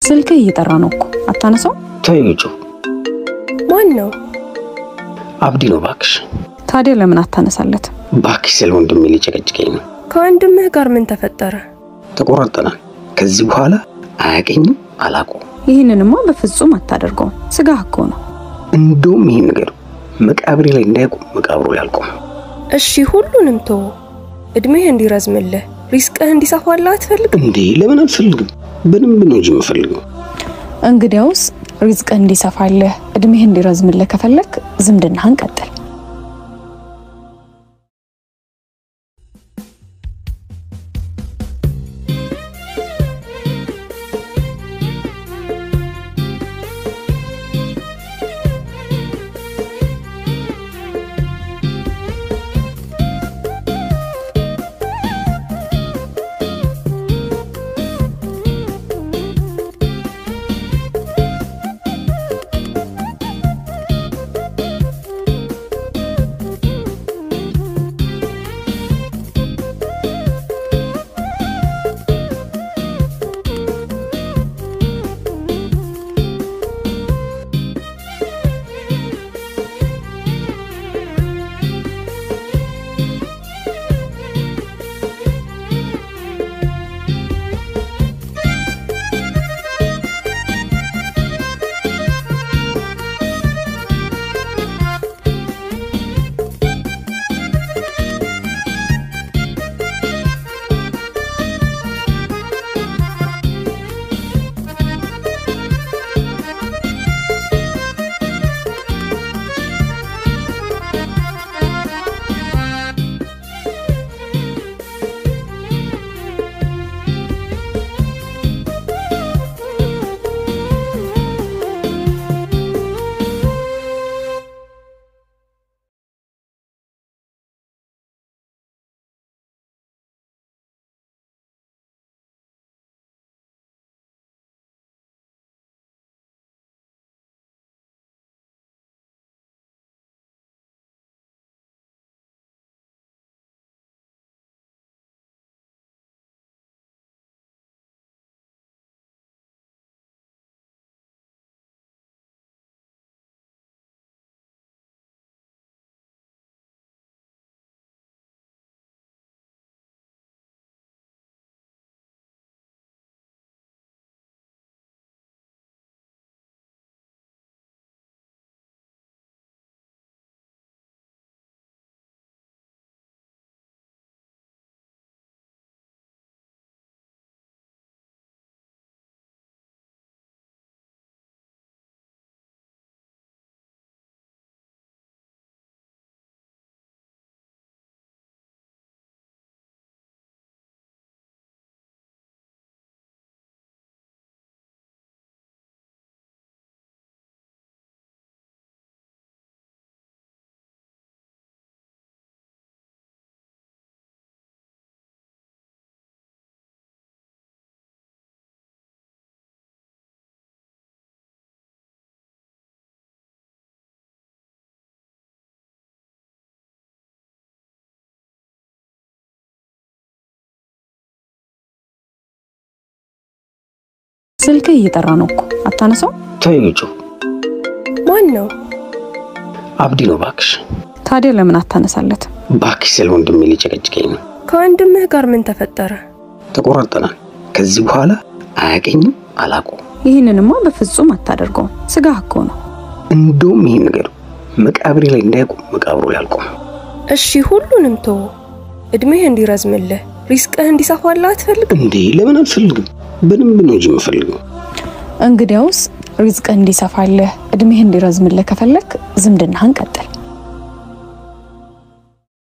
ስልክ እየጠራ ነው እኮ አታነሳው። ተይው ጩ ማን ነው? አብዲ ነው እባክሽ። ታዲያ ለምን አታነሳለት? እባክሽ ስለ ወንድሜ ሊጨቀጭቀኝ ነው። ከወንድምህ ጋር ምን ተፈጠረ? ተቆራርጠናል። ከዚህ በኋላ አያቀኝም፣ አላውቀውም። ይህንንማ በፍጹም አታደርገውም። ስጋህ እኮ ነው። እንደውም ይህን ነገር መቃብሬ ላይ እንዳይቆም መቃብሩ ላይ አልቆም። እሺ ሁሉንም ተወ። እድሜህ እንዲረዝምልህ ሪስቅህ እንዲሰፋልህ አትፈልግም? እንዴ ለምን አልፈልግም? በደንብ ነው እንጂ የምፈልገው። እንግዲያውስ ሪዝቅ እንዲሰፋልህ እድሜህ እንዲረዝምልህ ከፈለክ ዝምድናህን ቀጥል። ስልክ እየጠራ ነው እኮ አታነሳው። ተይው ጩ ማን ነው? አብዲ ነው እባክሽ። ታዲያ ለምን አታነሳለት? እባክሽ ስለ ወንድሜ ሊጨቀጭቀኝ ነው። ከወንድምህ ጋር ምን ተፈጠረ? ተቆራርጠናል። ከዚህ በኋላ አያቀኝም፣ አላውቀውም። ይህንንማ በፍጹም አታደርገውም። ስጋህ እኮ ነው። እንደውም ይህን ነገር መቃብሬ ላይ እንዳይቆም መቃብሩ ላይ አልቆም። እሺ ሁሉንም ተወ። እድሜህ እንዲረዝምልህ ሪስቅህ እንዲሰፋልህ አትፈልግም? እንዴ ለምን አልፈልግም? በደንብ ነው እንጂ የምፈልገው። እንግዲያውስ ሪዝቅ እንዲሰፋልህ እድሜህ እንዲረዝምልህ ከፈለክ ዝምድናህን ቀጥል።